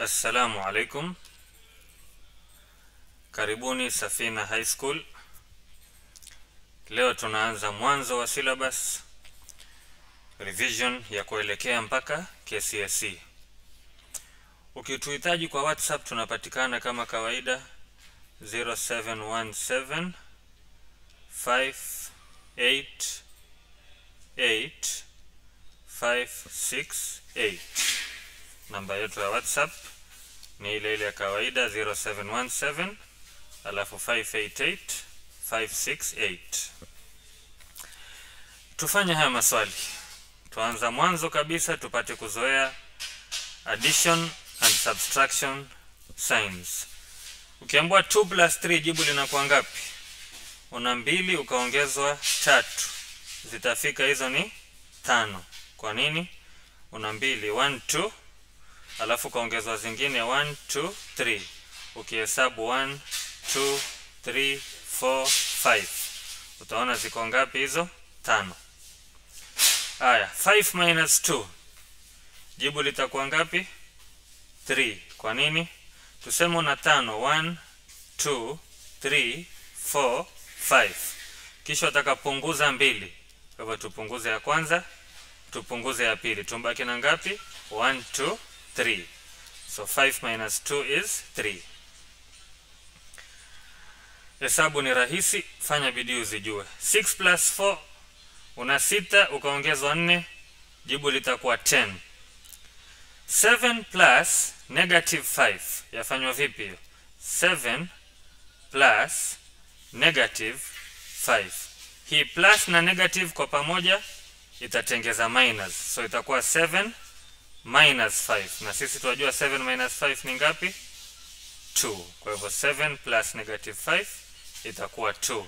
Assalamu alaikum, karibuni Safina High School. Leo tunaanza mwanzo wa syllabus revision ya kuelekea mpaka KCSE. Ukituhitaji kwa WhatsApp tunapatikana kama kawaida 0717 588 568 namba yetu ya WhatsApp ni ile ile ya kawaida 0717 alafu 588 568. Tufanye haya maswali. Tuanza mwanzo kabisa tupate kuzoea addition and subtraction signs. Ukiambiwa 2 plus 3 jibu linakuwa ngapi? Una mbili ukaongezwa tatu, zitafika hizo ni tano. Kwa nini? Una mbili 1 2 alafu ukaongezwa zingine 1 2 3 ukihesabu 1 2 3 4 5 utaona ziko ngapi hizo tano haya 5 minus 2 jibu litakuwa ngapi 3 kwa nini tuseme una tano 1 2 3 4 5 kisha utakapunguza mbili kwa hivyo tupunguze ya kwanza tupunguze ya pili tumbaki na ngapi 1 2 3 so 5 minus 2 is 3 hesabu ni rahisi fanya bidii uzijue 6 plus 4 una sita ukaongezwa 4 jibu litakuwa 10 7 plus negative 5 yafanywa vipi hiyo 7 plus negative 5 hii plus na negative kwa pamoja itatengeza minus so itakuwa 7 minus 5 na sisi tunajua 7 minus 5 ni ngapi 2 kwa hivyo 7 plus negative 5 itakuwa 2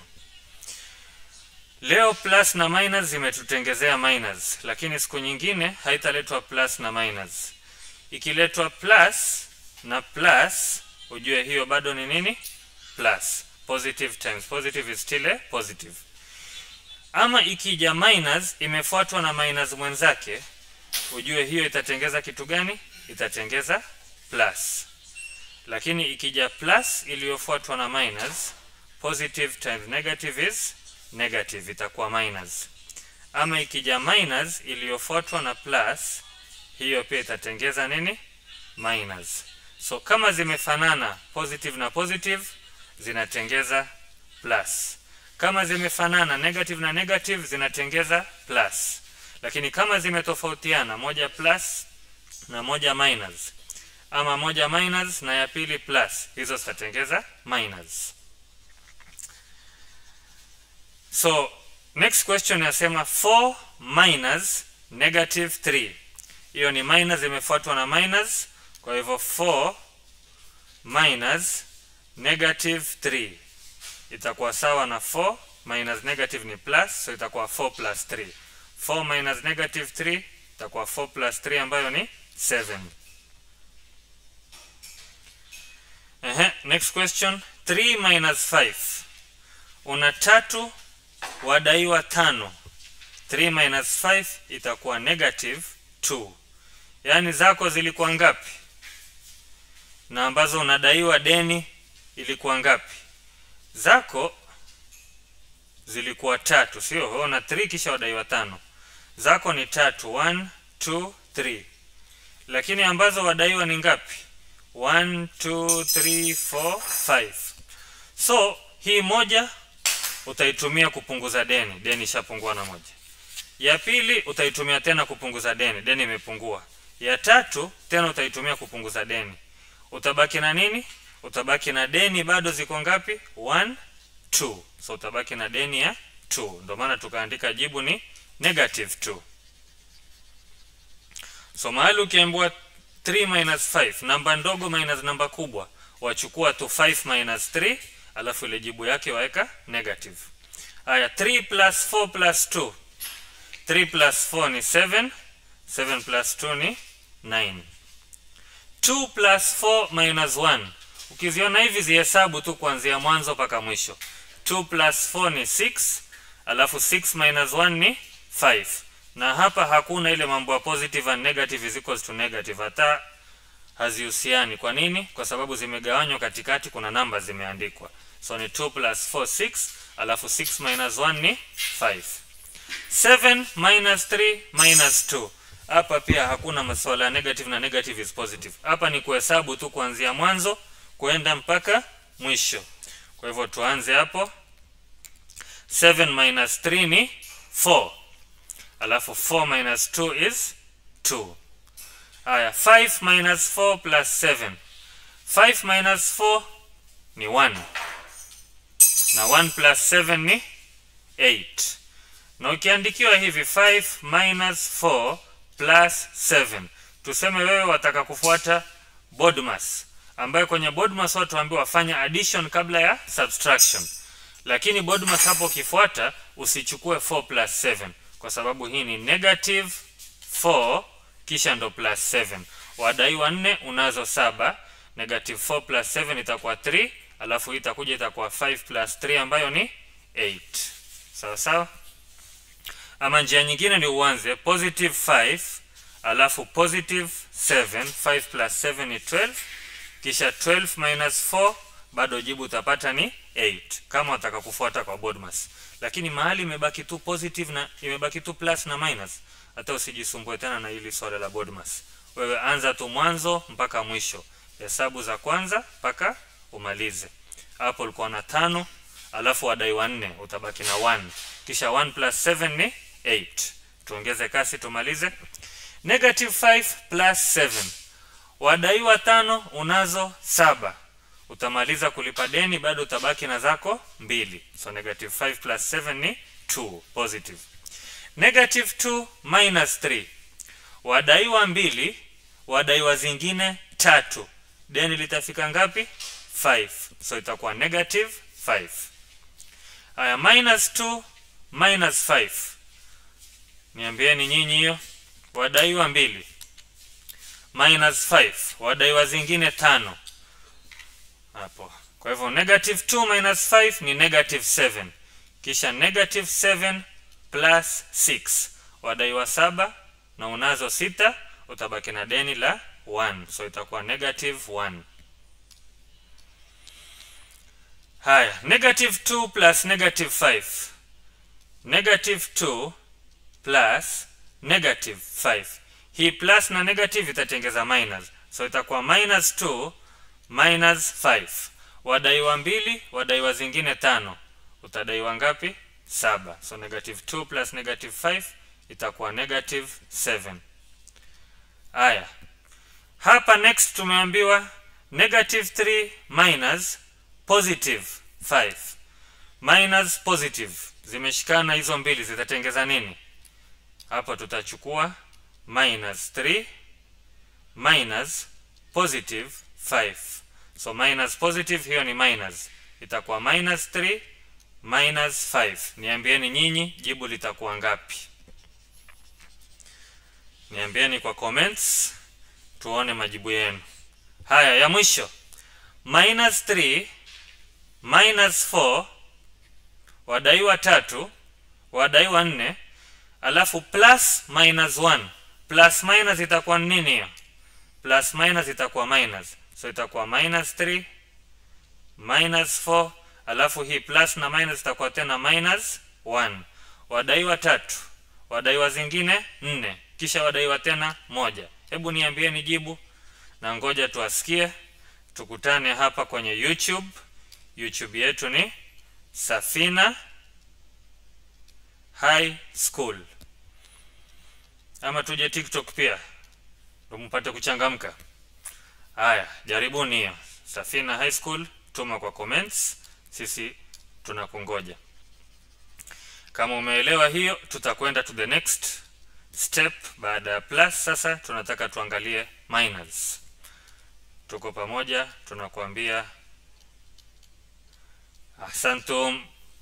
leo plus na minus zimetutengezea minus lakini siku nyingine haitaletwa plus na minus ikiletwa plus na plus ujue hiyo bado ni nini plus positive times positive is still a positive ama ikija minus imefuatwa na minus mwenzake ujue hiyo itatengeza kitu gani itatengeza plus lakini ikija plus iliyofuatwa na minus positive times negative is negative itakuwa minus ama ikija minus iliyofuatwa na plus hiyo pia itatengeza nini minus so kama zimefanana positive na positive zinatengeza plus kama zimefanana negative na negative zinatengeza plus lakini kama zimetofautiana moja plus na moja minus ama moja minus na ya pili plus hizo zitatengeza minus so next question yasema 4 minus negative 3 hiyo ni minus imefuatwa na minus kwa hivyo 4 minus negative 3 itakuwa sawa na 4 minus negative ni plus so itakuwa 4 plus 3 4 minus negative 3 itakuwa 4 plus 3 ambayo ni 7 Ehe, next question 3 minus 5 una tatu wadaiwa tano 3 minus 5 itakuwa negative 2 yaani zako zilikuwa ngapi na ambazo unadaiwa deni ilikuwa ngapi zako zilikuwa tatu sio una 3 kisha wadaiwa tano zako ni tatu 1 2 3 lakini ambazo wadaiwa ni ngapi 1 2 3 4 5 so hii moja utaitumia kupunguza deni deni ishapungua na moja ya pili utaitumia tena kupunguza deni deni imepungua ya tatu tena utaitumia kupunguza deni utabaki na nini utabaki na deni bado ziko ngapi 1 2 so utabaki na deni ya 2 ndio maana tukaandika jibu ni negative 2 so mahali ukiambiwa 3 minus 5 namba ndogo minus namba kubwa wachukua tu 5 minus 3 alafu ile jibu yake waweka negative haya 3 plus 4 plus 2 3 plus 4 ni 7 7 plus 2 ni 9 2 plus 4 minus 1 ukiziona hivi zihesabu tu kuanzia mwanzo mpaka mwisho 2 plus 4 ni 6 alafu 6 minus 1 ni 5 na hapa hakuna ile mambo ya positive and negative is equals to negative hata hazihusiani kwa nini kwa sababu zimegawanywa katikati kuna namba zimeandikwa so ni 2 plus 4 6 alafu 6 minus 1 ni 5 7 minus 3 minus 2 hapa pia hakuna masuala ya negative na negative is positive hapa ni kuhesabu tu kuanzia mwanzo kwenda mpaka mwisho kwa hivyo tuanze hapo 7 minus 3 ni 4 alafu 4 minus 2 is 2 haya 5 minus 4 plus 7 5 minus 4 ni 1 na 1 plus 7 ni 8 na ukiandikiwa hivi 5 minus 4 plus 7 tuseme wewe wataka kufuata BODMAS ambayo kwenye BODMAS watu waambiwa wafanya addition kabla ya subtraction lakini BODMAS hapo ukifuata usichukue 4 plus 7 kwa sababu hii ni negative 4 kisha ndo plus 7 wadaiwa 4 unazo saba negative 4 plus 7 itakuwa 3 alafu hii itakuja itakuwa 5 plus 3 ambayo ni 8 sawa sawa ama njia nyingine ni uanze positive 5 alafu positive 7 5 plus 7 ni 12 kisha 12 minus 4 bado jibu utapata ni 8 kama wataka kufuata kwa BODMAS lakini mahali imebaki tu positive na imebaki tu plus na minus hata usijisumbue tena na hili swala la BODMAS wewe anza tu mwanzo mpaka mwisho hesabu za kwanza mpaka umalize hapo ulikuwa na tano alafu wadaiwa nne utabaki na 1 kisha 1 plus 7 ni 8 tuongeze kasi tumalize negative 5 plus 7 wadaiwa tano unazo saba utamaliza kulipa deni bado utabaki na zako mbili so negative 5 plus 7 ni 2 positive negative 2 minus 3 wadaiwa mbili wadaiwa zingine tatu deni litafika ngapi 5 so itakuwa negative 5 haya minus 2 minus 5 niambieni nyinyi hiyo wadaiwa mbili minus 5 wadaiwa zingine tano hapo kwa hivyo negative 2 minus 5 ni negative 7 kisha negative 7 plus 6 wadaiwa saba na unazo sita utabaki na deni la 1 so itakuwa negative 1 haya negative 2 plus negative 5 negative 2 plus negative 5 hii plus na negative itatengeza minus so itakuwa minus 2 minus 5 wadaiwa mbili wadaiwa zingine tano utadaiwa ngapi saba so negative 2 plus negative 5 itakuwa negative 7 haya hapa next tumeambiwa negative 3 minus positive 5 minus positive zimeshikana hizo mbili zitatengeza nini hapa tutachukua minus 3 minus positive 5 so minus positive hiyo ni minus itakuwa minus 3 minus 5 niambieni nyinyi jibu litakuwa ngapi niambieni kwa comments tuone majibu yenu haya ya mwisho minus 3 minus 4 wadaiwa tatu wadaiwa nne alafu plus minus 1 plus minus itakuwa nini hiyo plus minus itakuwa minus so itakuwa minus 3 minus 4 alafu hii plus na minus itakuwa tena minus 1 wadaiwa tatu wadaiwa zingine nne kisha wadaiwa tena moja hebu niambieni jibu na ngoja tuwasikie tukutane hapa kwenye youtube youtube yetu ni safina high school ama tuje tiktok pia ndo mpate kuchangamka haya jaribuni hiyo safina high school tuma kwa comments sisi tunakungoja kama umeelewa hiyo tutakwenda to the next step baada ya plus sasa tunataka tuangalie minus tuko pamoja tunakuambia asantum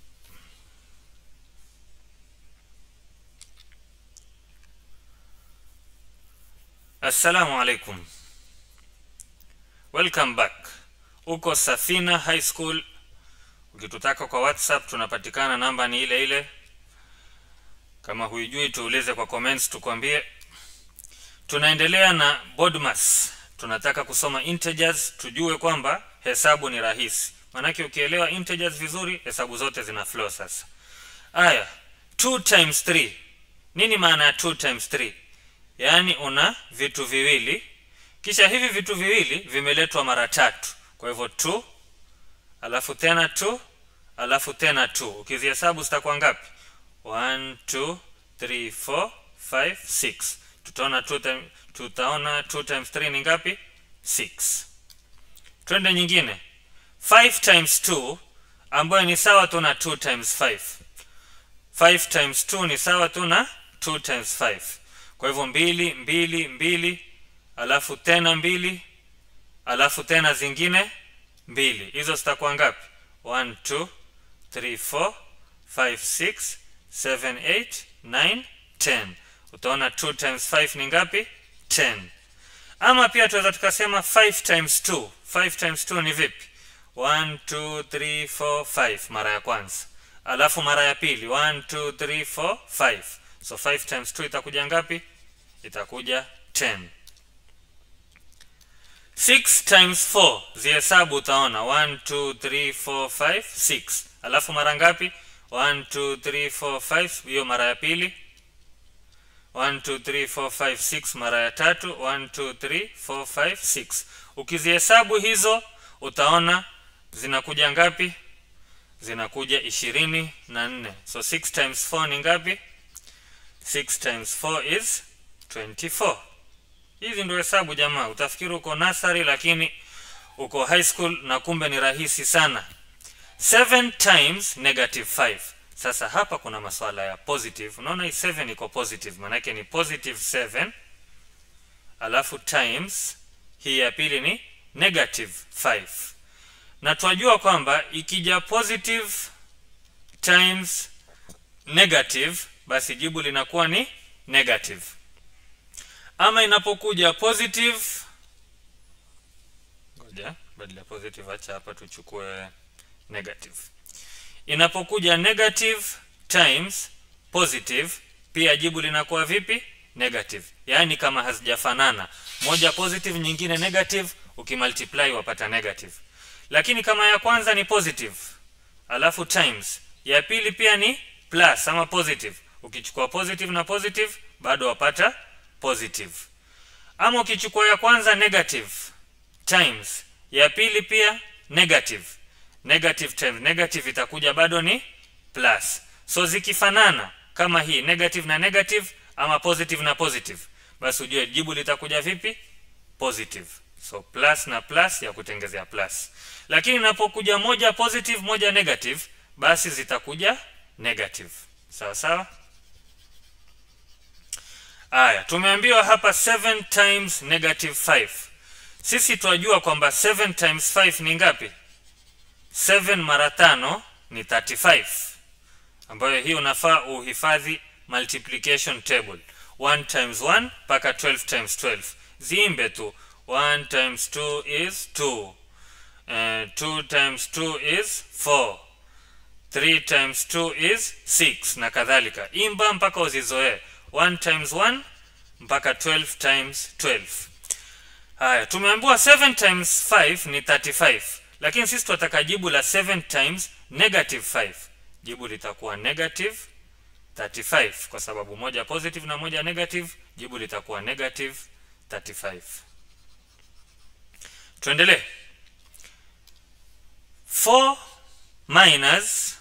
assalamu alaikum welcome back uko safina high school ukitutaka kwa whatsapp tunapatikana namba ni ile ile kama huijui tuulize kwa comments tukwambie tunaendelea na bodmas tunataka kusoma integers tujue kwamba hesabu ni rahisi maanake ukielewa integers vizuri hesabu zote zina flow sasa aya 2 times 3 nini maana ya 2 times 3 yaani una vitu viwili kisha hivi vitu viwili vimeletwa mara tatu kwa hivyo 2 alafu tena 2 alafu tena 2 ukizihesabu zitakuwa ngapi 1 2 3 4 5 6 tutaona 2 time, tutaona 2 times 3 ni ngapi 6 twende nyingine 5 times 2 ambayo ni sawa tu na 2 times 5 5 times 2 ni sawa tu na 2 times 5 kwa hivyo mbili mbili mbili alafu tena mbili alafu tena zingine mbili hizo zitakuwa ngapi 1 2 3 4 5 6 7 8 9 10 utaona 2 times 5 ni ngapi 10 ama pia tunaweza tukasema 5 times 2 5 times 2 ni vipi 1 2 3 4 5 mara ya kwanza alafu mara ya pili 1 2 3 4 5 so 5 times 2 itakuja ngapi itakuja 10 6 times 4 zihesabu utaona 1 2 3 4 5 6 alafu mara ngapi 1 2 3 4 5 hiyo mara ya pili 1 2 3 4 5 6 mara ya tatu 1 2 3 4 5 6 ukizihesabu hizo utaona zinakuja ngapi zinakuja ishirini na nne so 6 times 4 ni ngapi 6 times 4 is 24 hizi ndio hesabu jamaa utafikiri uko nasari lakini uko high school na kumbe ni rahisi sana 7 times negative 5 sasa hapa kuna maswala ya positive unaona hii 7 iko positive maanake ni positive 7 alafu times hii ya pili ni negative 5 na twajua kwamba ikija positive times negative basi jibu linakuwa ni negative ama inapokuja positive ngoja badala ya positive acha hapa tuchukue negative inapokuja negative times positive pia jibu linakuwa vipi negative yaani kama hazijafanana moja positive nyingine negative ukimultiply wapata negative lakini kama ya kwanza ni positive alafu times ya pili pia ni plus ama positive ukichukua positive na positive bado wapata positive ama ukichukua ya kwanza negative times ya pili pia negative negative times negative itakuja bado ni plus so zikifanana kama hii negative na negative ama positive na positive basi ujue jibu litakuja vipi positive so plus na plus ya kutengezea plus lakini inapokuja moja positive moja negative basi zitakuja negative sawa sawa aya tumeambiwa hapa 7 times negative 5 sisi twajua kwamba 7 times 5 ni ngapi 7 mara tano ni 35 ambayo hii unafaa uhifadhi multiplication table 1 times 1 mpaka 12 times 12 ziimbe tu 1 times 2 is 2 uh, 2 times 2 is 4 3 times 2 is 6 na kadhalika imba mpaka uzizoee 1 times 1 mpaka 12 times 12 haya tumeambiwa 7 times 5 ni 35 lakini sisi tunataka jibu la 7 times negative 5 jibu litakuwa negative 35 kwa sababu moja positive na moja negative jibu litakuwa negative 35 tuendelee 4 minus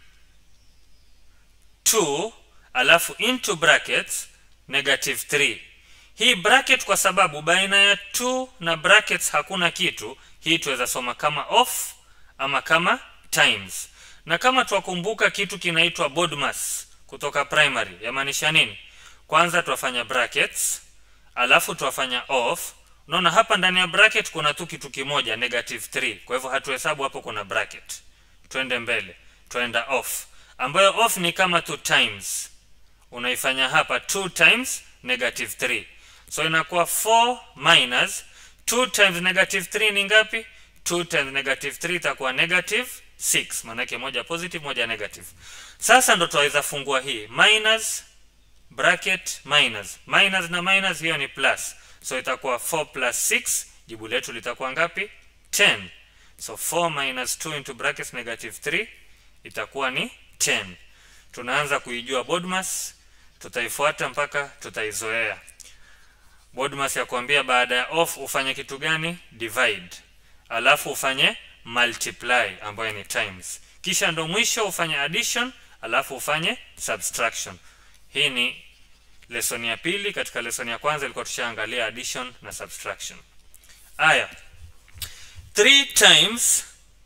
2 alafu into brackets negative 3 hii bracket kwa sababu baina ya 2 na brackets hakuna kitu hii tuweza soma kama off ama kama times na kama twakumbuka kitu kinaitwa BODMAS kutoka primary yamaanisha nini kwanza twafanya brackets alafu twafanya off unaona hapa ndani ya bracket kuna tu kitu kimoja negative 3 kwa hivyo hatuhesabu hapo kuna bracket twende mbele twenda off ambayo off ni kama two times unaifanya hapa 2 times negative 3 so inakuwa 4 minus 2 times negative 3 ni ngapi 2 times negative 3 itakuwa negative 6 maanake moja positive moja negative sasa ndo twaweza fungua hii minus bracket minus minus na minus hiyo ni plus so itakuwa 4 plus 6 jibu letu litakuwa ngapi 10 so 4 minus 2 into brackets negative 3 itakuwa ni 10 tunaanza kuijua BODMAS tutaifuata mpaka tutaizoea BODMAS ya kuambia baada ya off ufanye kitu gani divide alafu ufanye multiply ambayo ni times kisha ndo mwisho ufanye addition alafu ufanye subtraction hii ni lesson ya pili katika lesson ya kwanza ilikuwa tushaangalia addition na subtraction aya 3 times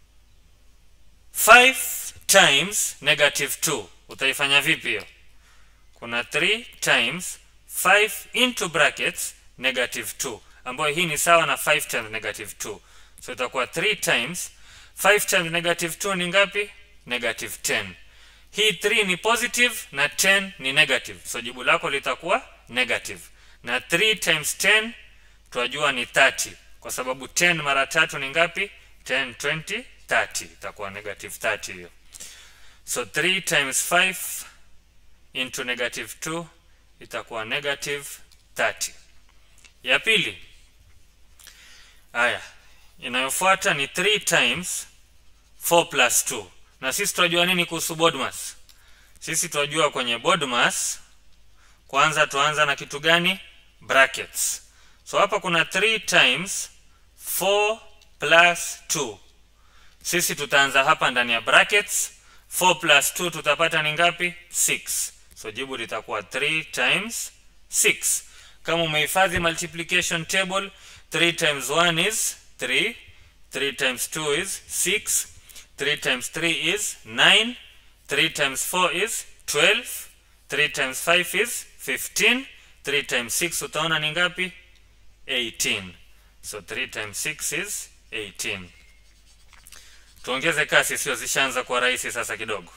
5 times negative 2 utaifanya vipi hiyo kuna 3 times 5 into brackets negative 2 ambayo hii ni sawa na 5 times negative 2 so itakuwa 3 times 5 times negative 2 ni ngapi negative 10 hii 3 ni positive na 10 ni negative so jibu lako litakuwa negative na 3 times 10 tunajua ni 30 kwa sababu 10 mara tatu ni ngapi 10 20 30 itakuwa negative 30 hiyo so 3 times 5 into negative 2 itakuwa negative 30 ya pili haya inayofuata ni 3 times 4 plus 2 na sisi tunajua nini kuhusu BODMAS sisi tunajua kwenye BODMAS kwanza tuanza na kitu gani brackets so hapa kuna 3 times 4 plus 2 sisi tutaanza hapa ndani ya brackets 4 plus 2 tutapata ni ngapi 6 so jibu litakuwa 3 times 6 kama umehifadhi multiplication table 3 times 1 is 3 3 times 2 is 6 3 times 3 is 9 3 times 4 is 12 3 times 5 is 15 3 times 6 utaona ni ngapi 18 so 3 times 6 is 18 tuongeze kasi sio zishaanza kuwa rahisi sasa kidogo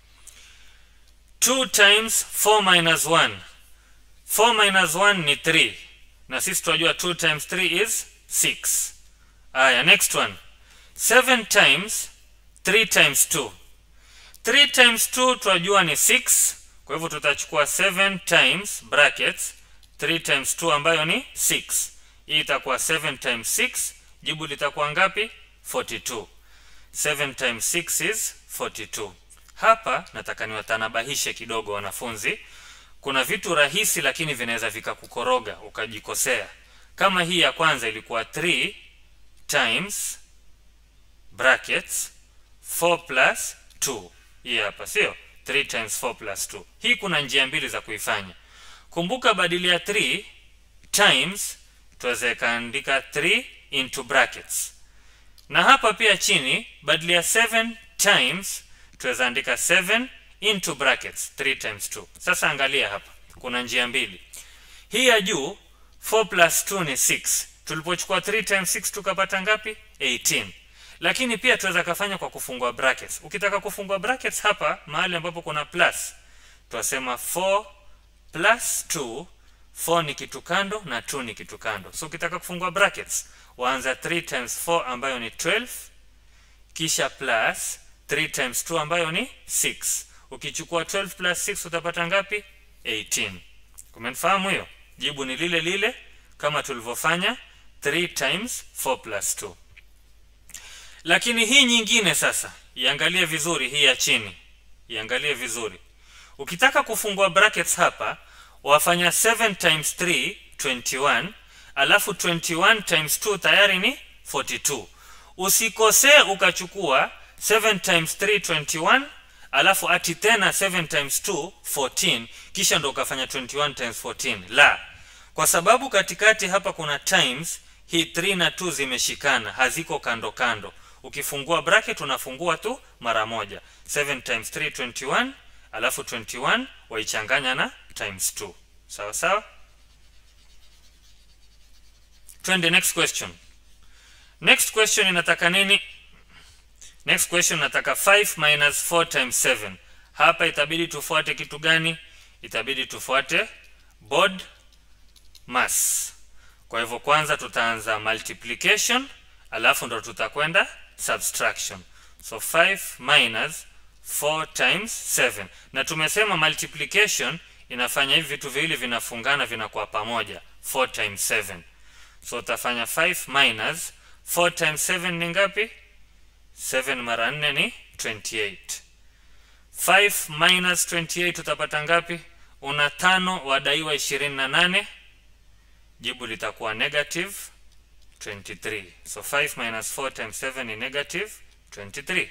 2 times 4 minus 1 4 minus 1 ni 3 na sisi tunajua 2 times 3 is 6 aya next one 7 times 3 times 2 3 times 2 tunajua ni 6 kwa hivyo tutachukua 7 times brackets 3 times 2 ambayo ni 6 hii itakuwa 7 times 6 jibu litakuwa ngapi 42 7 times 6 is 42 hapa nataka niwatanabahishe kidogo wanafunzi kuna vitu rahisi lakini vinaweza vikakukoroga ukajikosea kama hii ya kwanza ilikuwa 3 times brackets 4 plus 2 hii hapa sio 3 times 4 plus 2 hii kuna njia mbili za kuifanya kumbuka badili ya 3 times tuweze kaandika 3 into brackets na hapa pia chini badili ya 7 times tuweza andika 7 into brackets 3 times 2 sasa angalia hapa kuna njia mbili hii ya juu 4 plus 2 ni 6 tulipochukua 3 times 6 tukapata ngapi 18 lakini pia tuweza kafanya kwa kufungua brackets ukitaka kufungua brackets hapa mahali ambapo kuna plus twasema 4 plus 2 4 ni kitu kando na 2 ni kitu kando so ukitaka kufungua brackets waanza 3 times 4 ambayo ni 12 kisha plus 3 times 2 ambayo ni 6 ukichukua 12 plus 6 utapata ngapi 18 kumenifahamu hiyo jibu ni lile lile kama tulivyofanya 3 times 4 plus 2 lakini hii nyingine sasa iangalie vizuri hii ya chini iangalie vizuri ukitaka kufungua brackets hapa wafanya 7 times 3 21 alafu 21 times 2 tayari ni 42 usikosee ukachukua 7 times 3 21 alafu ati tena 7 times 2 14 kisha ndo ukafanya 21 times 14 la kwa sababu katikati hapa kuna times hii 3 na 2 zimeshikana haziko kando kando ukifungua bracket unafungua tu mara moja 7 times 3 21 alafu 21 waichanganya na times 2 sawa sawa twende next question next question inataka nini next question nataka 5 minus 4 times 7 hapa itabidi tufuate kitu gani itabidi tufuate board mass kwa hivyo kwanza tutaanza multiplication alafu ndo tutakwenda subtraction so 5 minus 4 times 7 na tumesema multiplication inafanya hivi vitu viwili vinafungana vinakuwa pamoja 4 times 7 so utafanya 5 minus 4 times 7 ni ngapi 7 mara 4 ni 28 5 minus 28 utapata ngapi una tano wadaiwa 28 jibu litakuwa negative 23 so 5 minus 4 times 7 ni negative 23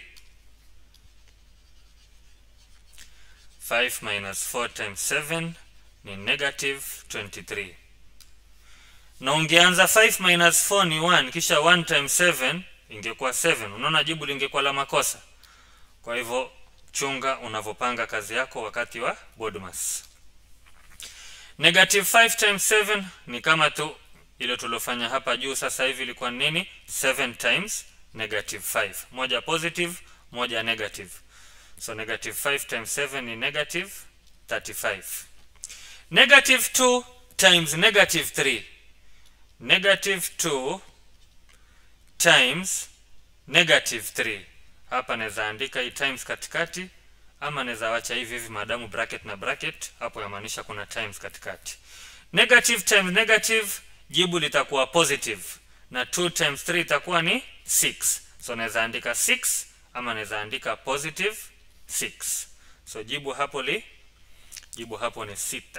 5 minus 4 times 7 ni negative 23 na ungeanza 5 minus 4 ni 1 kisha 1 times 7 ingekuwa 7 unaona jibu lingekuwa la makosa kwa hivyo chunga unavyopanga kazi yako wakati wa BODMAS negative 5 times 7 ni kama tu ile tuliofanya hapa juu sasa hivi ilikuwa nini 7 times negative 5 moja positive moja negative so negative 5 times 7 ni negative 35 negative 2 times negative 3 negative 2 times negative 3 hapa naweza andika hii times katikati ama naweza wacha hivi hivi maadamu bracket na bracket hapo yamaanisha kuna times katikati negative times negative jibu litakuwa positive na 2 times 3 itakuwa ni 6 so naweza andika 6 ama naweza andika positive 6 so jibu hapo li jibu hapo ni sita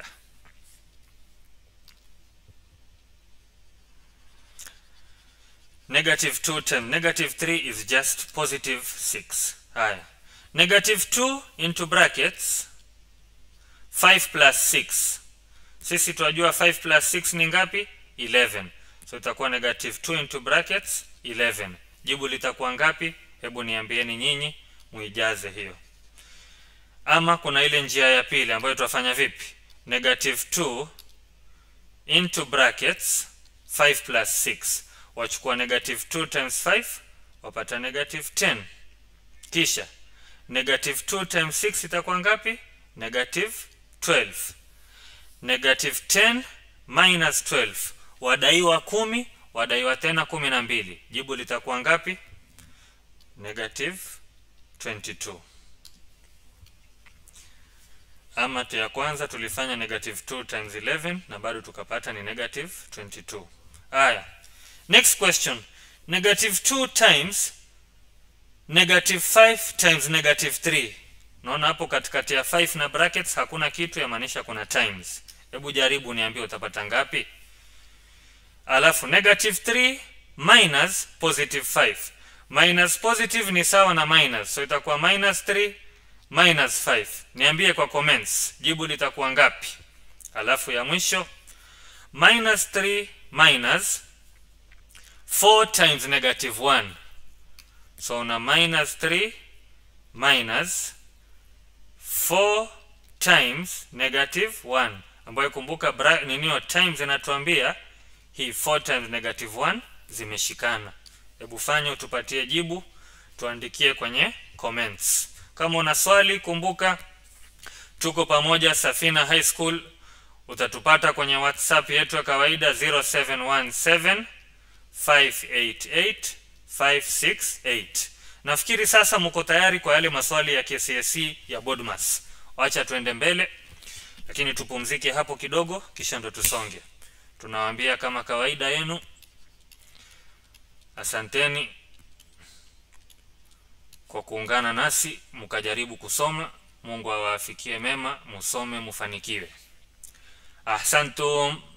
negative 2 times negative 3 is just positive 6 haya negative 2 into brackets 5 plus 6 sisi tunajua 5 plus 6 ni ngapi 11 so itakuwa negative 2 into brackets 11 jibu litakuwa ngapi hebu niambieni nyinyi muijaze hiyo ama kuna ile njia ya pili ambayo tutafanya vipi negative 2 into brackets 5 plus 6 wachukua negative 2 times 5 wapata negative 10 kisha negative 2 times 6 itakuwa ngapi negative 12 negative 10 minus 12 wadaiwa kumi wadaiwa tena kumi na mbili jibu litakuwa ngapi negative 22 ama tu ya kwanza tulifanya negative 2 times 11 na bado tukapata ni negative 22 haya next question negative 2 times negative 5 times negative 3 naona hapo katikati ya 5 na brackets hakuna kitu yamaanisha kuna times hebu jaribu niambie utapata ngapi alafu negative 3 minus positive 5 minus positive ni sawa na minus so itakuwa minus 3 minus 5 niambie kwa comments jibu litakuwa ngapi alafu ya mwisho minus 3 minus 4 times negative 1 so una minus 3 minus 4 times negative 1 ambayo kumbuka bra- ninio times inatuambia hii 4 times negative 1 zimeshikana hebu fanya utupatie jibu tuandikie kwenye comments kama una swali kumbuka tuko pamoja safina high school utatupata kwenye whatsapp yetu ya kawaida 0717 588 568 nafikiri sasa mko tayari kwa yale maswali ya KCSE ya Bodmas wacha tuende mbele lakini tupumzike hapo kidogo kisha ndo tusonge tunawaambia kama kawaida yenu asanteni kwa kuungana nasi mkajaribu kusoma mungu awaafikie mema musome mufanikiwe ahsantum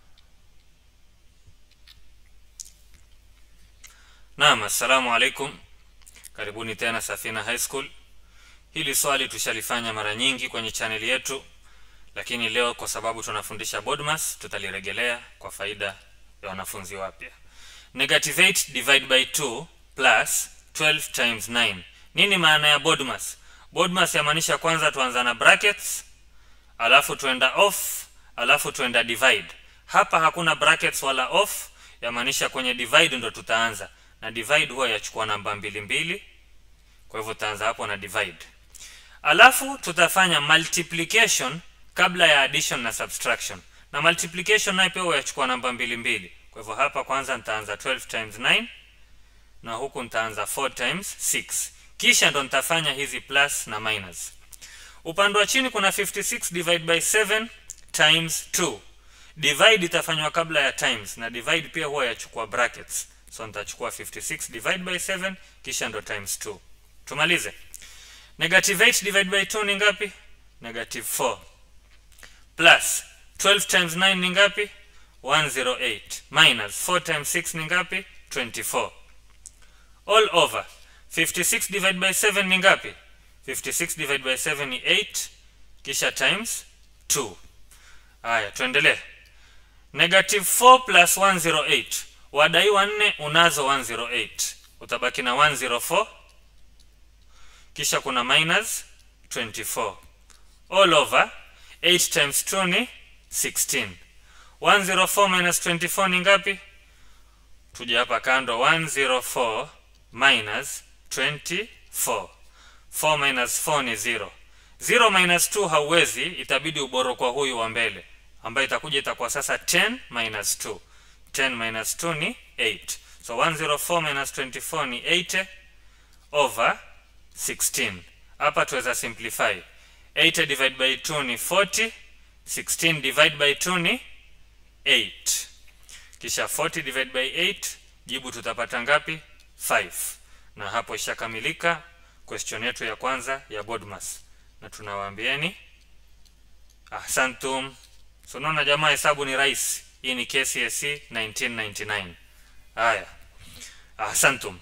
naam assalamu alaikum karibuni tena safina high school hili swali tushalifanya mara nyingi kwenye chaneli yetu lakini leo kwa sababu tunafundisha bodmas tutaliregelea kwa faida ya wanafunzi wapya negative 8 divide by 2 plus 12 times 9 nini maana ya bodmas bodmas yamaanisha kwanza tuanza na brackets alafu tuenda off alafu tuenda divide hapa hakuna brackets wala off yamaanisha kwenye divide ndo tutaanza na divide huwa yachukua namba mbili mbili kwa hivyo tutaanza hapo na divide alafu tutafanya multiplication kabla ya addition na subtraction na multiplication nayo pia huwa yachukua namba mbili mbili kwa hivyo hapa kwanza nitaanza 12 times 9 na huku nitaanza 4 times 6 kisha ndo nitafanya hizi plus na minus upande wa chini kuna 56 divide by 7 times 2 divide itafanywa kabla ya times na divide pia huwa yachukua brackets so nitachukua 56 divide by 7 kisha ndo times 2 tumalize negative 8 divide by 2 ni ngapi negative 4 plus 12 times 9 ni ngapi 108 minus 4 times 6 ni ngapi 24 all over 56 divide by 7 ni ngapi 56 divide by 7 ni 8 kisha times 2 haya tuendelee negative 4 plus 108 wadaiwa 4 unazo 108 utabaki na 104 kisha kuna minus 24 all over 8 times 2 ni 16 104 minus 24 ni ngapi tuje hapa kando 104 minus 24 4 minus 4 ni 0 0 minus 2 hauwezi itabidi uboro kwa huyu wa mbele ambayo itakuja itakuwa sasa 10 minus 2 10 minus 2 ni 8 so 104 minus 24 ni 80 over 16 hapa tuweza simplify 80 divide by 2 ni 40 16 divide by 2 ni 8 kisha 40 divide by 8 jibu tutapata ngapi 5 na hapo ishakamilika question yetu ya kwanza ya bodmas na tunawaambieni ahsantum so naona jamaa hesabu ni rahisi hii ni KCSE 1999 haya ahsantum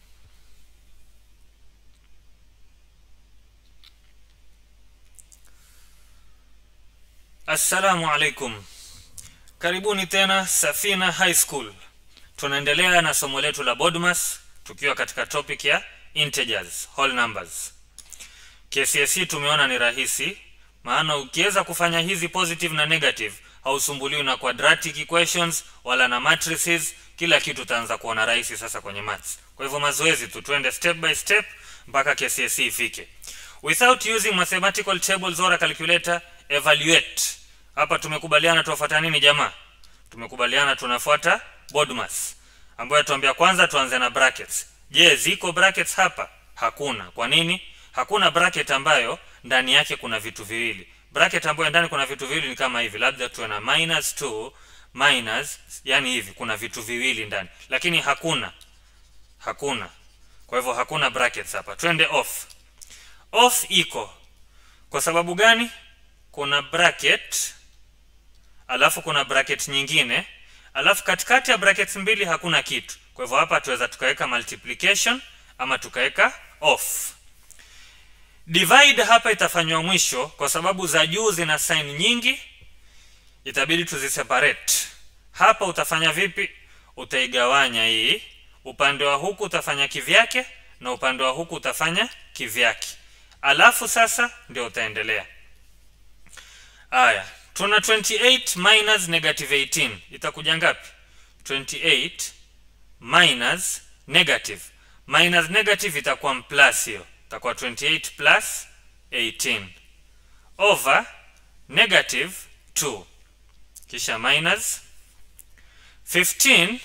assalamu alaikum karibuni tena safina high school tunaendelea na somo letu la bodmas tukiwa katika topic ya integers whole numbers KCSE tumeona ni rahisi maana ukiweza kufanya hizi positive na negative hausumbuliwi na quadratic equations wala na matrices kila kitu utaanza kuona rahisi sasa kwenye maths kwa hivyo mazoezi tu tuende step by step mpaka KCSE ifike without using mathematical tables or a calculator evaluate hapa tumekubaliana tuwafuata nini jamaa tumekubaliana tunafuata bodmas ambayo tuambia kwanza tuanze na brackets je ziko brackets hapa hakuna kwa nini hakuna bracket ambayo ndani yake kuna vitu viwili bracket ambayo ndani kuna vitu viwili ni kama hivi labda tuwe na minus 2 minus yani hivi kuna vitu viwili ndani lakini hakuna hakuna kwa hivyo hakuna brackets hapa twende off off iko kwa sababu gani kuna bracket alafu kuna bracket nyingine alafu katikati ya brackets mbili hakuna kitu kwa hivyo hapa tuweza tukaweka multiplication ama tukaweka off divide hapa itafanywa mwisho kwa sababu za juu zina sign nyingi itabidi tuziseparate hapa utafanya vipi utaigawanya hii upande wa huku utafanya kivyake na upande wa huku utafanya kivyake alafu sasa ndio utaendelea aya tuna 28 minus negative 18 itakuja ngapi 28 minus negative minus negative itakuwa plus hiyo itakuwa 28 plus 18 over negative 2 kisha minus 15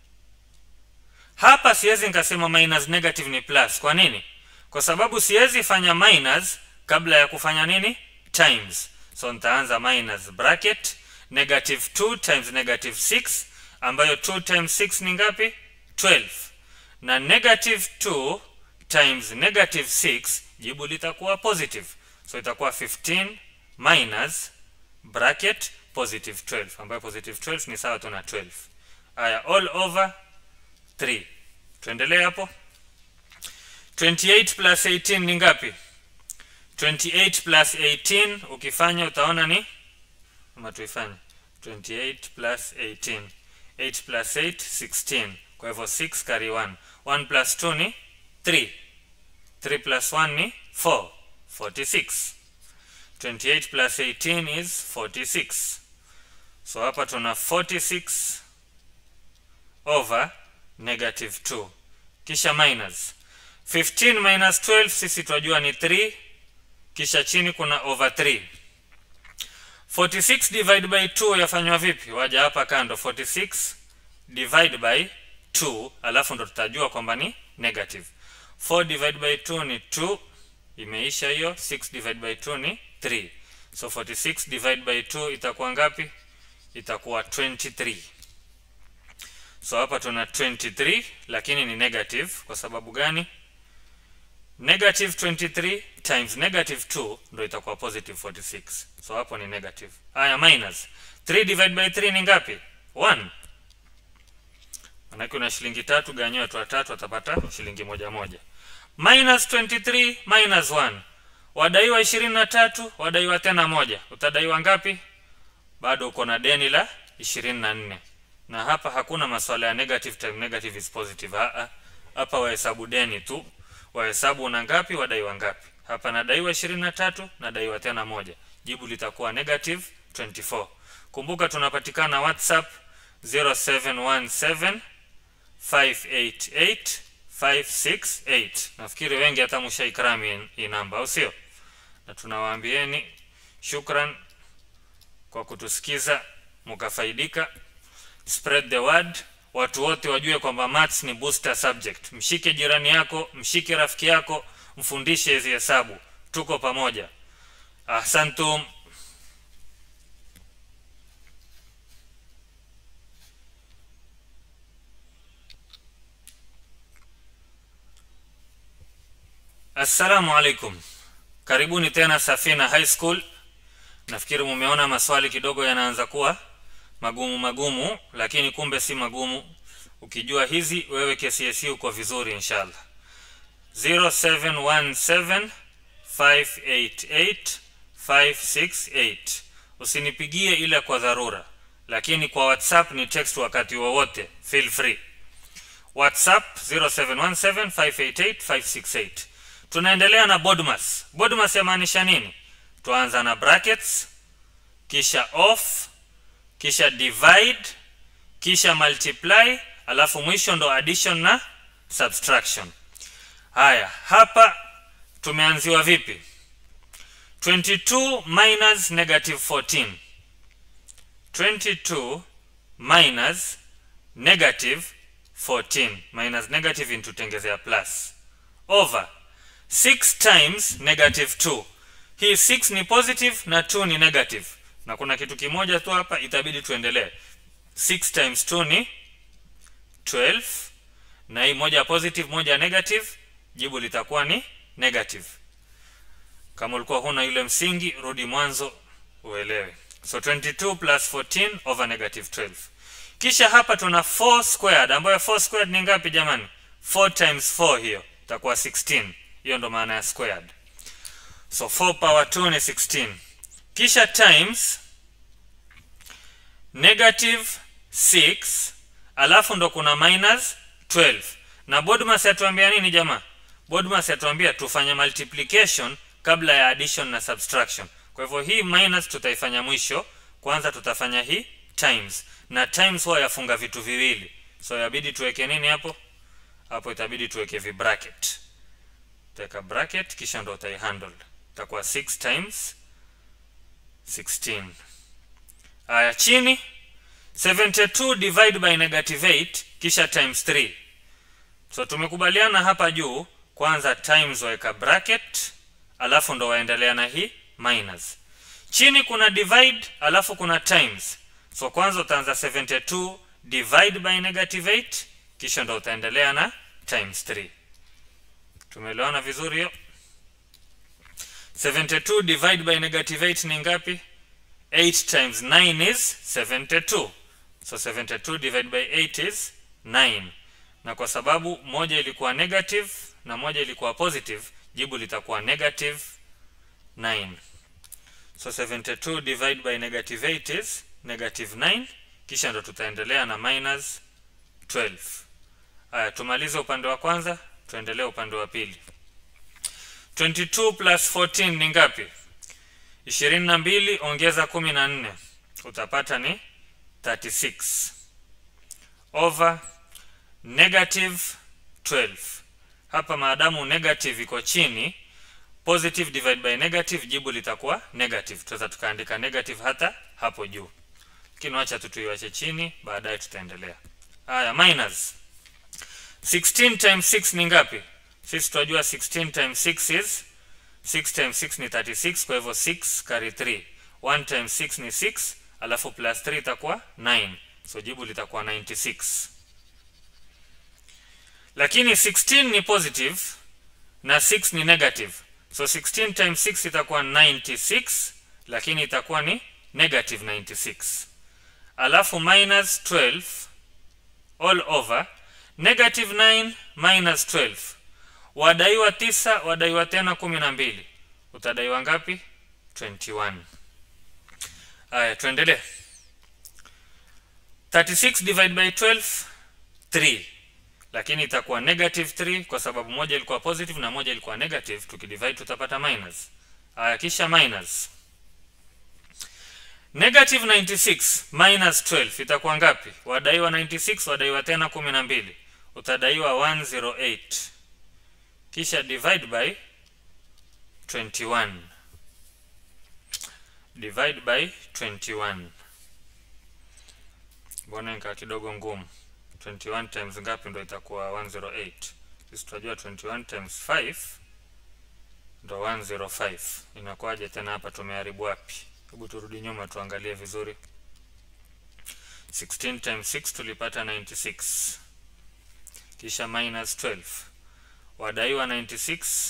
hapa siwezi nikasema minus negative ni plus kwa nini kwa sababu siwezi fanya minus kabla ya kufanya nini times so nitaanza minus bracket negative 2 times negative 6 ambayo 2 times 6 ni ngapi 12 na negative 2 times negative 6 jibu litakuwa positive so itakuwa 15 minus bracket positive 12 ambayo positive 12 ni sawa tu na 12 haya all over 3 tuendelee hapo 28 plus 18 ni ngapi 28 plus 18 ukifanya utaona ni ama tuifanye 28 plus 18 8 plus 8 16 kwa hivyo 6 carry 1 1 plus 2 ni 3 3 plus 1 ni 4 46 28 plus 18 is 46 so hapa tuna 46 over negative 2 kisha minus 15 minus 12 sisi twajua ni 3 kisha chini kuna over 3 46 divide by 2 yafanywa vipi waja hapa kando 46 divide by 2 alafu ndo tutajua kwamba ni negative 4 divide by 2 ni 2 imeisha hiyo 6 divide by 2 ni 3 so 46 divide by 2 itakuwa ngapi itakuwa 23 so hapa tuna 23 lakini ni negative kwa sababu gani negative 23 times negative 2 ndo itakuwa positive 46 so hapo ni negative haya minus 3 divide by 3 ni ngapi 1 manake una shilingi tatu ganyiwa watu watatu watapata shilingi moja moja minus 23 minus 1 wadaiwa ishirini na tatu wadaiwa tena moja utadaiwa ngapi bado uko na deni la ishirini na nne na hapa hakuna maswala ya negative time negative is positive Haa, hapa wahesabu deni tu wahesabu una ngapi wadaiwa ngapi hapa nadaiwa ishirini na tatu nadaiwa tena moja jibu litakuwa negative 24 kumbuka tunapatikana whatsapp 0717 588 568 nafikiri wengi hata mshaikrami hii namba au sio na tunawaambieni shukran kwa kutusikiza mkafaidika spread the word watu wote wajue kwamba maths ni booster subject mshike jirani yako mshike rafiki yako mfundishe hizi hesabu tuko pamoja ahsantum assalamu alaikum karibuni tena safina high school nafikiri mumeona maswali kidogo yanaanza kuwa magumu magumu lakini kumbe si magumu ukijua hizi wewe kcse uko vizuri inshallah 0717 588 568 usinipigie ile kwa dharura lakini kwa whatsapp ni text wakati wowote feel free whatsapp 0717 588 568 tunaendelea na bodmas bodmas yamaanisha nini tuanza na brackets kisha off kisha divide kisha multiply alafu mwisho ndo addition na subtraction haya hapa tumeanziwa vipi 22 minus negative 14 22 minus negative 14 minus negative intutengezea plus over 6 times negative 2 hii 6 ni positive na 2 ni negative na kuna kitu kimoja tu hapa itabidi tuendelee 6 times 2 ni 12 na hii moja positive moja negative jibu litakuwa ni negative kama ulikuwa huna yule msingi rudi mwanzo uelewe so 22 plus 14 over negative 12 kisha hapa tuna 4 squared ambayo 4 squared ni ngapi jamani 4 times 4 hiyo itakuwa 16 hiyo ndo maana ya squared so 4 power 2 ni 16 kisha times negative 6 alafu ndo kuna minus 12 na bodmas yatuambia nini jamaa bodmas yatuambia tufanye multiplication kabla ya addition na subtraction kwa hivyo hii minus tutaifanya mwisho kwanza tutafanya hii times na times huwa yafunga vitu viwili so yabidi tuweke nini hapo hapo itabidi tuweke vibracket utaweka bracket kisha ndo utaihandle itakuwa 6 times 16 haya chini 72 divide by negative 8 kisha times 3 so tumekubaliana hapa juu kwanza times waweka bracket alafu ndo waendelea na hii minus chini kuna divide alafu kuna times so kwanza utaanza 72 divide by negative 8 kisha ndo utaendelea na times 3 tumeelewana vizuri hiyo 72 divide by negative 8 ni ngapi 8 times 9 is 72 so 72 divide by 8 is 9 na kwa sababu moja ilikuwa negative na moja ilikuwa positive jibu litakuwa negative 9 so 72 divide by negative 8 is negative 9 kisha ndo tutaendelea na minus 12 haya tumalize upande wa kwanza tuendelee upande wa pili 22 plus 14 ni ngapi 22 ongeza 14 utapata ni 36 over negative 12 hapa maadamu negative iko chini positive divide by negative jibu litakuwa negative tunaweza tukaandika negative hata hapo juu lakini wacha tu tuiwache chini baadaye tutaendelea haya minus 16 times 6 ni ngapi sisi tunajua 16 times 6 is 6 times 6 ni 36 kwa hivyo 6 carry 3 1 times 6 ni 6 alafu plus 3 itakuwa 9 so jibu litakuwa 96 lakini 16 ni positive na 6 ni negative so 16 times 6 itakuwa 96 lakini itakuwa ni negative 96 alafu minus 12 all over negative 9 minus 12 wadaiwa tisa wadaiwa tena kumi na mbili utadaiwa ngapi 21 haya tuendelee 36 divide by 12 3 lakini itakuwa negative 3 kwa sababu moja ilikuwa positive na moja ilikuwa negative tukidivide tutapata minus haya kisha minus negative 96 minus 12 itakuwa ngapi wadaiwa 96 wadaiwa tena kumi na mbili utadaiwa 108 kisha divide by 21 divide by 21 mbona nikaa kidogo ngumu 21 times ngapi ndo itakuwa 108 sisi tunajua 21 times 5 ndo 105 inakuwaje tena hapa tumeharibu wapi hebu turudi nyuma tuangalie vizuri 16 times 6 tulipata 96 kisha minus 12 wadaiwa 96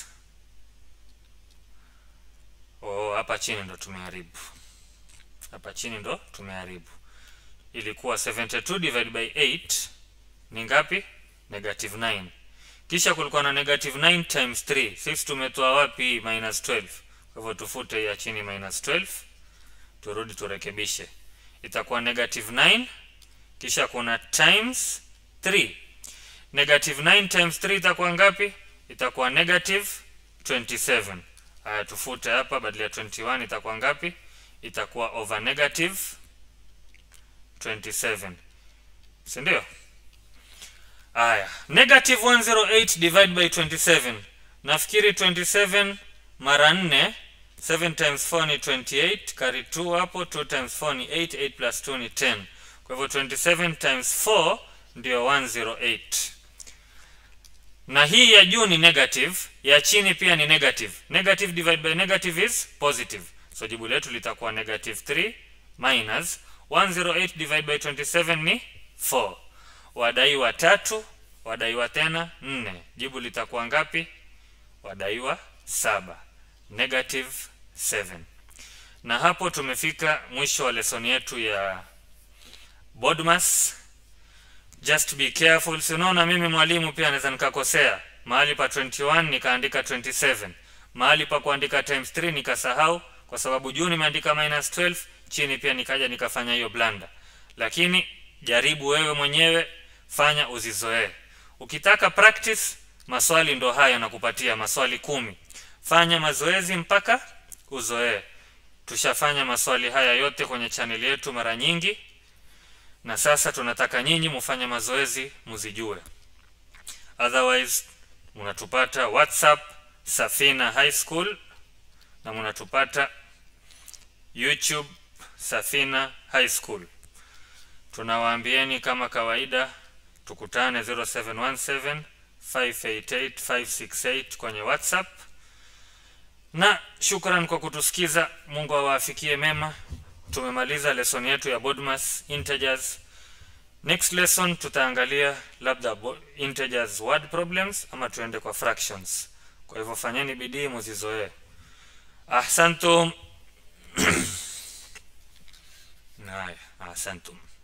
oh hapa chini ndo tumeharibu hapa chini ndo tumeharibu ilikuwa 72 divided by 8 ni ngapi negative 9 kisha kulikuwa na negative 9 times 3 sisi tumetoa wapi minus 12 kwa hivyo tufute ya chini minus 12 turudi turekebishe itakuwa negative 9 kisha kuna times 3 negative 9 times 3 itakuwa ngapi itakuwa negative 27 haya tufute hapa badala ya 21 itakuwa ngapi itakuwa over negative 27 si ndio haya negative 108 divide by 27 nafikiri 27 mara 4 7 times 4 ni 28 kari 2 hapo 2 times 4 ni 8 8 plus 2 ni 10 kwa hivyo 27 times 4 ndio 108 na hii ya juu ni negative ya chini pia ni negative negative divide by negative is positive so jibu letu litakuwa negative 3 minus 108 divide by 27 ni 4 wadaiwa tatu wadaiwa tena 4 jibu litakuwa ngapi wadaiwa saba negative 7 na hapo tumefika mwisho wa lesoni yetu ya bodmas just be careful si unaona mimi mwalimu pia naweza nikakosea mahali pa 21 nikaandika 27 mahali pa kuandika times 3 nikasahau kwa sababu juu nimeandika minus 12 chini pia nikaja nikafanya hiyo blanda lakini jaribu wewe mwenyewe fanya uzizoee ukitaka practice maswali ndo haya nakupatia maswali kumi fanya mazoezi mpaka uzoee tushafanya maswali haya yote kwenye chaneli yetu mara nyingi na sasa tunataka nyinyi mufanye mazoezi muzijue otherwise munatupata whatsapp safina high school na munatupata youtube safina high school tunawaambieni kama kawaida tukutane 0717 588 568 kwenye whatsapp na shukran kwa kutusikiza mungu awaafikie mema tumemaliza lesson yetu ya bodmas integers next lesson tutaangalia labda integers word problems ama tuende kwa fractions kwa hivyo fanyeni bidii muzizoee ahsantum haya ahsantum